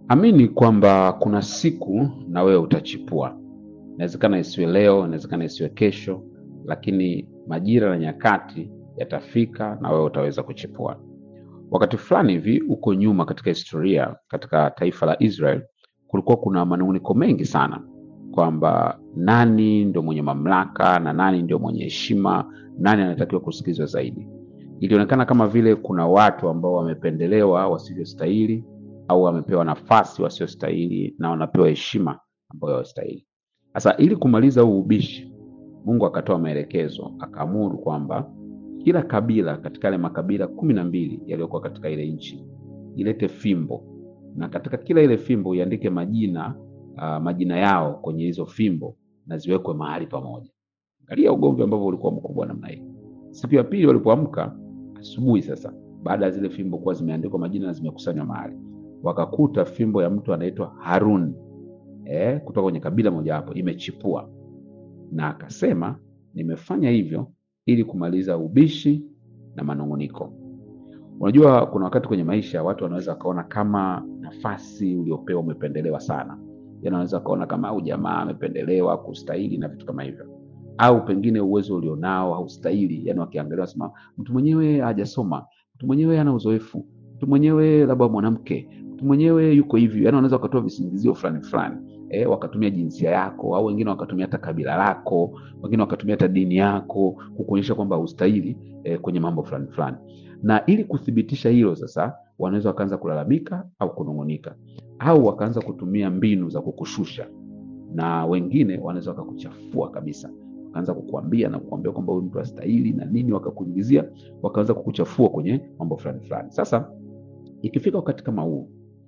Amini kwamba kuna siku na wewe utachipua. Inawezekana isiwe leo, inawezekana isiwe kesho, lakini majira na nyakati yatafika na wewe utaweza kuchipua. Wakati fulani hivi huko nyuma katika historia, katika taifa la Israel, kulikuwa kuna manung'uniko mengi sana kwamba nani ndio mwenye mamlaka na nani ndio mwenye heshima, nani anatakiwa kusikizwa zaidi. Ilionekana kama vile kuna watu ambao wamependelewa wasivyostahili au wamepewa nafasi wasiostahili na wanapewa heshima ambayo hawastahili. Sasa ili kumaliza huu ubishi, Mungu akatoa maelekezo, akaamuru kwamba kila kabila katika yale makabila kumi na mbili yaliyokuwa katika ile nchi ilete fimbo, na katika kila ile fimbo iandike majina uh, majina yao kwenye hizo fimbo na ziwekwe mahali pamoja. Angalia ugomvi ambavyo ulikuwa mkubwa namna hii. Siku ya pili walipoamka asubuhi, sasa baada ya zile fimbo kuwa zimeandikwa majina na zimekusanywa mahali, wakakuta fimbo ya mtu anaitwa Harun eh, kutoka kwenye kabila mojawapo imechipua, na akasema nimefanya hivyo ili kumaliza ubishi na manung'uniko. Unajua, kuna wakati kwenye maisha watu wanaweza wakaona kama nafasi uliopewa umependelewa sana, yaani wanaweza wakaona kama au jamaa amependelewa kustahili na vitu kama hivyo, au pengine uwezo ulionao haustahili. Yani wakiangalia wasema mtu mwenyewe hajasoma, mtu mwenyewe hana uzoefu, mtu mwenyewe labda mwanamke, mtu mwenyewe yuko hivi. Yani wanaweza wakatoa visingizio fulani fulani eh, wakatumia jinsia yako, au wengine wakatumia hata kabila lako, wengine wakatumia hata dini yako kukuonyesha kwamba haustahili eh, kwenye mambo fulani fulani. Na ili kuthibitisha hilo sasa, wanaweza wakaanza kulalamika au kunung'unika, au wakaanza kutumia mbinu za kukushusha, na wengine wanaweza wakakuchafua kabisa wakaanza kukuambia na kukuambia kwamba huyu mtu hastahili na nini, wakakuingizia wakaanza kukuchafua kwenye mambo fulani fulani. Sasa ikifika wakati kama huu,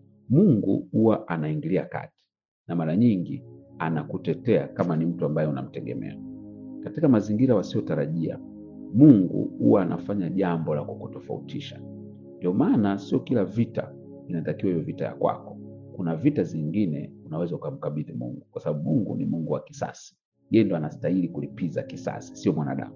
Mungu huwa anaingilia kati na mara nyingi anakutetea kama ni mtu ambaye unamtegemea. Katika mazingira wasiotarajia, Mungu huwa anafanya jambo la kukutofautisha. Ndio maana sio kila vita inatakiwa iwe vita ya kwako. Kuna vita zingine unaweza ukamkabidhi Mungu, kwa sababu Mungu ni Mungu wa kisasi. Yeye ndo anastahili kulipiza kisasi, sio mwanadamu.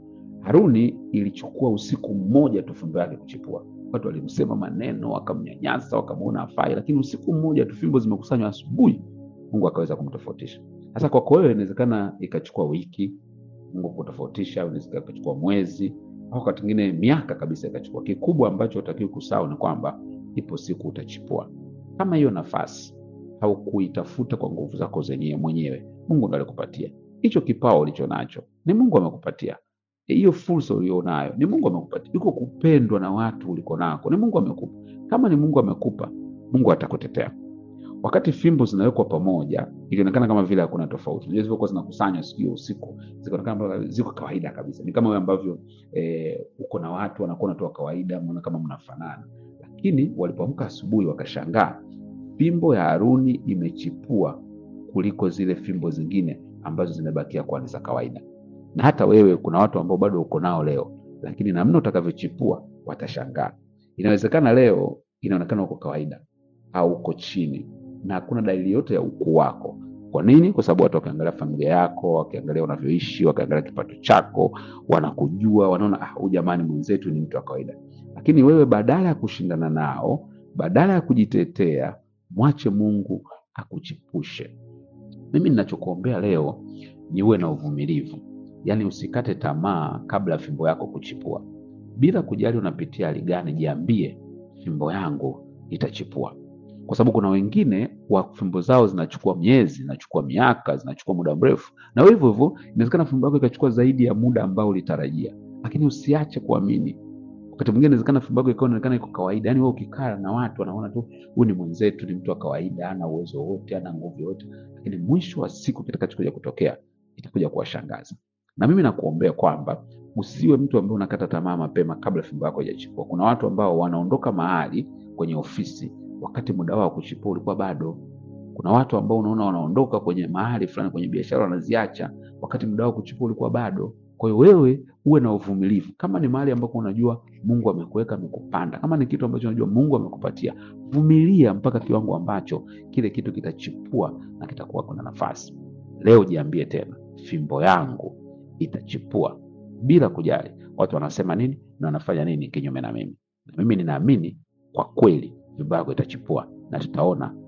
Haruni ilichukua usiku mmoja tu fimbo yake kuchipua. Watu walimsema maneno, wakamnyanyasa, wakamwona afai, lakini usiku mmoja tu fimbo zimekusanywa, asubuhi Mungu akaweza kumtofautisha. Sasa kwako wewe inawezekana ikachukua wiki Mungu kutofautisha, inaweza ikachukua mwezi au wakati mwingine miaka kabisa ikachukua. Kikubwa ambacho utakiwa kusahau ni kwamba ipo siku utachipua. Kama hiyo nafasi haukuitafuta kwa nguvu zako zenyewe mwenyewe, Mungu ndo alikupatia hicho kipawa ulicho nacho, ni Mungu amekupatia hiyo fursa ulionayo, ni Mungu amekupatia. Iko kupendwa na watu uliko nako, ni Mungu amekupa. Kama ni Mungu amekupa, Mungu atakutetea. Wakati fimbo zinawekwa pamoja, ilionekana kama vile hakuna tofauti. Unajua zilivyokuwa zinakusanywa siku hiyo usiku, zikaonekana kama ziko kawaida kabisa, ni kama wewe ambavyo eh, uko na watu wanakuwa natoa kawaida, mnaona kama mnafanana, lakini walipoamka asubuhi wakashangaa fimbo ya Haruni imechipua kuliko zile fimbo zingine ambazo zimebakia kuwa ni za kawaida. Na hata wewe, kuna watu ambao bado uko nao leo, lakini namna utakavyochipua watashangaa. Inawezekana leo inaonekana uko kawaida au uko chini na hakuna dalili yote ya ukuu wako. Kwa nini? Kwa sababu watu wakiangalia familia yako, wakiangalia unavyoishi, wakiangalia kipato chako, wanakujua, wanaona ah, huyu jamani, mwenzetu ni mtu wa kawaida. Lakini wewe badala ya kushindana nao, badala ya kujitetea, mwache Mungu akuchipushe. Mimi ninachokuombea leo ni uwe na uvumilivu, yaani usikate tamaa kabla ya fimbo yako kuchipua. Bila kujali unapitia hali gani, jiambie fimbo yangu itachipua, kwa sababu kuna wengine wa fimbo zao zinachukua miezi, zinachukua miaka, zinachukua muda mrefu, na wewe hivyo hivyo, inawezekana fimbo yako ikachukua zaidi ya muda ambao ulitarajia, lakini usiache kuamini. Wakati mwingine inawezekana fimbo yako ikawa inaonekana iko kawaida, yaani wewe ukikaa na watu wanaona tu huyu ni mwenzetu, ni mtu wa kawaida, hana uwezo wote, hana nguvu yote, lakini mwisho wa siku kitakachokuja kutokea itakuja kuwashangaza. Na mimi nakuombea kwamba usiwe mtu ambaye unakata tamaa mapema kabla fimbo yako haijachipua. Kuna watu ambao wanaondoka mahali kwenye ofisi wakati muda wao kuchipua ulikuwa bado. Kuna watu ambao unaona wanaondoka kwenye mahali fulani kwenye biashara wanaziacha wakati muda wao kuchipua ulikuwa bado. Kwa hiyo wewe uwe na uvumilivu. Kama ni mahali ambapo unajua Mungu amekuweka amekupanda, kama ni kitu ambacho unajua Mungu amekupatia, vumilia mpaka kiwango ambacho kile kitu kitachipua na kitakuwa kuna nafasi. Leo jiambie tena, fimbo yangu itachipua bila kujali watu wanasema nini na wanafanya nini kinyume na mimi. Na mimi ninaamini kwa kweli fimbo yako itachipua na tutaona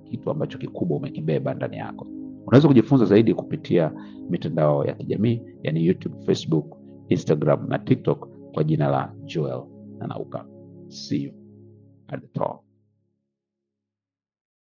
kitu ambacho kikubwa umekibeba ndani yako. Unaweza kujifunza zaidi kupitia mitandao ya kijamii yani YouTube, Facebook, Instagram na TikTok kwa jina la Joel Nanauka. See you at the top.